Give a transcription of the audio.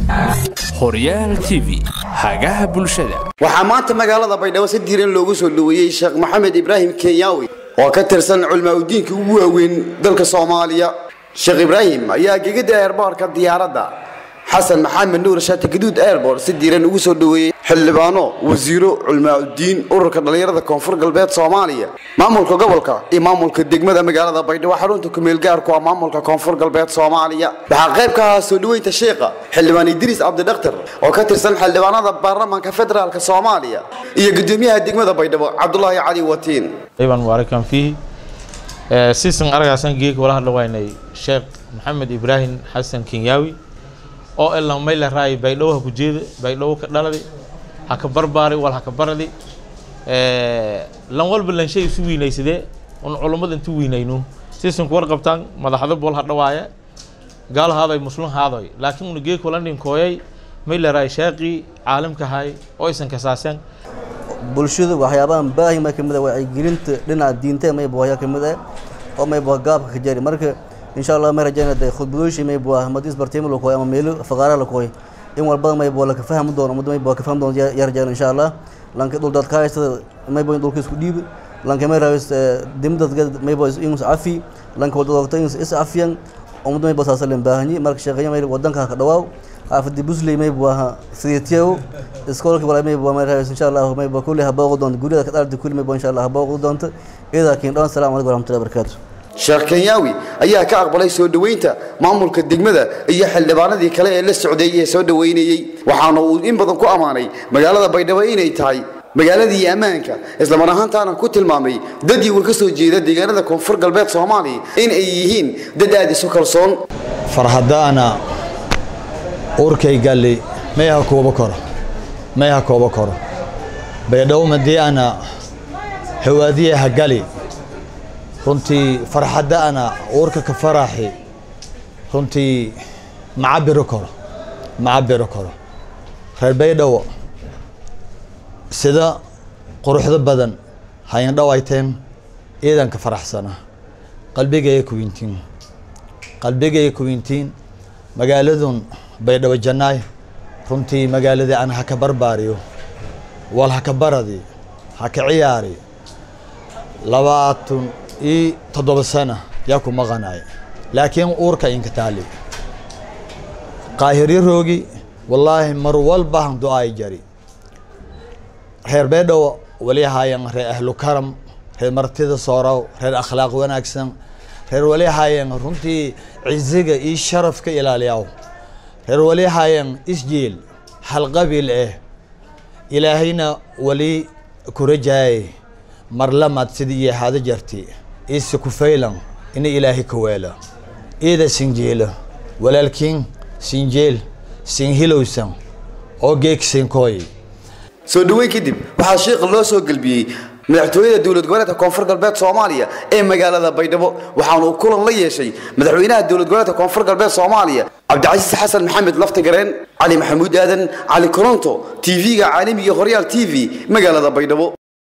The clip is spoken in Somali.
horyaal t v hagaha bulshada waxaa maanta magaalada baydhabo si diiran loogu soo dhoweeyey sheekh maxamed ibraahim kenyaawi oo ka tirsan culmaaudiinka ugu waaweyn dalka soomaaliya sheekh ibraahim ayaa gegada eerboorka diyaaradda xasan maxamed nuur shaati gaduud airbort si diiran ugu soo dhoweeyey xildhibaano wasiiro culmaaudiin ururka dhallinyarada koonfur galbeed soomaaliya maamulka gobolka iyo maamulka degmada magaalada baydhabo xarunta kumeelgaarku waa maamulka koonfur galbeed soomaaliya waxaa qayb ka ahaa soo dhoweynta sheekha xildhibaan idriis cabdidhaktar oo ka tirsan xildhibaanada baarlamaanka federaalk soomaaliya iyo gudoomiyaha degmada baydhabo cabdulaahi cali watiin ayban mubaarakan fiihi siisan aragaasan geeka wala hadla waynay sheekh maxamed ibraahim xasan kenyaawi oo elan mayla raay baydhabo ha ku jeeda baydhabo ka dhaladi ha ka barbaari wal ha ka baradi lan walba lan shay isu weynaysadee un culummada intu weynayno siisanku war qabtaan madaxda bol ha dhawaaya gaal haadoy muslim haadoy laakiin una geeka wala ninkooyay mayla raay sheeqii caalamka hay oo aysan kasaaseen bulshada waxyaabahan baahi ma kamid ah wacyigelinta dhinaca diinta mayba waxyaa kamid ah oo mayba gaabka ka jari marka insha allah may rajayna de khudbadooshi mayba hamadis bartiimo la kooy ama meelo faqaaraha la kooy in walbada mayba laka fahmi doono ummadda mayba ka fahmi doono yaa rajayna insha allah lanka dhul dad ka haystada mayba in dhulka isku dhiibi lanka may raawis dimdadga mayba inus cafi lanka wadadogta inus is cafiyan ummadda mayba saasalen baahanyi marka sheeqaya may wadanka ka dhawaaw xaafadii busley mayba waa sideetiyow iskoolka wala mayba may raawis insha allah mayba kulli habooqi doonta guriyada ka dhalta kulli mayba insha allah habooqi doonta idaa kiin dhan assalamu calaykum waraxmatullahi wabarakaatu sheekh kenyaawi ayaa ka aqbalay soo dhoweynta maamulka degmada iyo xildhibaanadii kale ee la socday ee soo dhoweynayey waxaana uu in badan ku ammaanay magaalada baydhabo inay tahay magaaladii ammaanka islamar ahaantaana ku tilmaamay dad iwa ka soo jeeda deegaanada koonfur galbeed soomaaliya in ay yihiin dad aad isu kalsoon farhadaana urkay galli mayha koobo koro mayha koobo koro baydhabo madii ana hawaadiyaha gali runtii farxadda ana uurka ka faraaxi runtii ma cabiro karo ma cabiro karo reer baydhabo sida quruxdo badan hayan dhawayteen iidanka faraxsana qalbigaya kuwintiin qalbigaya kuwintiin magaaladun baydhabo jannaay runtii magaaladii ana haka barbaariyo wal haka baradi haka ciyaari labaatan iyo toddoba sana yaa ku maqanay laakiin uurka inka taali qaahiryo roogi wallaahi mar walbahan do-ay jari reer beedhowo wali hayan reer ahlu karam reer martida soorow reer akhlaaq wanaagsan reer wali hayan runtii ciziga iyo sharafka ilaaliyaw reer wali hayan isjiil hal qabiil eh ilaahayna wali ku rajaayay mar lamaad sidii iyo hada jarti iise ku faylan ina ilaahay ka weela iida sinjeela walaalkiin sinjeel sinhilowsan oo geeg sinkooy soo dhoweyn kadib waxaa sheekha loo soo gelbiyey madaxtooyada dowlad goboleedka koonfur galbeed soomaaliya ee magaalada baydhabo waxaana uu kulan la yeeshay madaxweynaha dowlad goboleedka koonfur galbeed soomaaliya cabdicasiis xasan maxamed laftagareen cali maxamuud aadan cali koronto tv-ga caalamiga horyaal t v magaalada baydhabo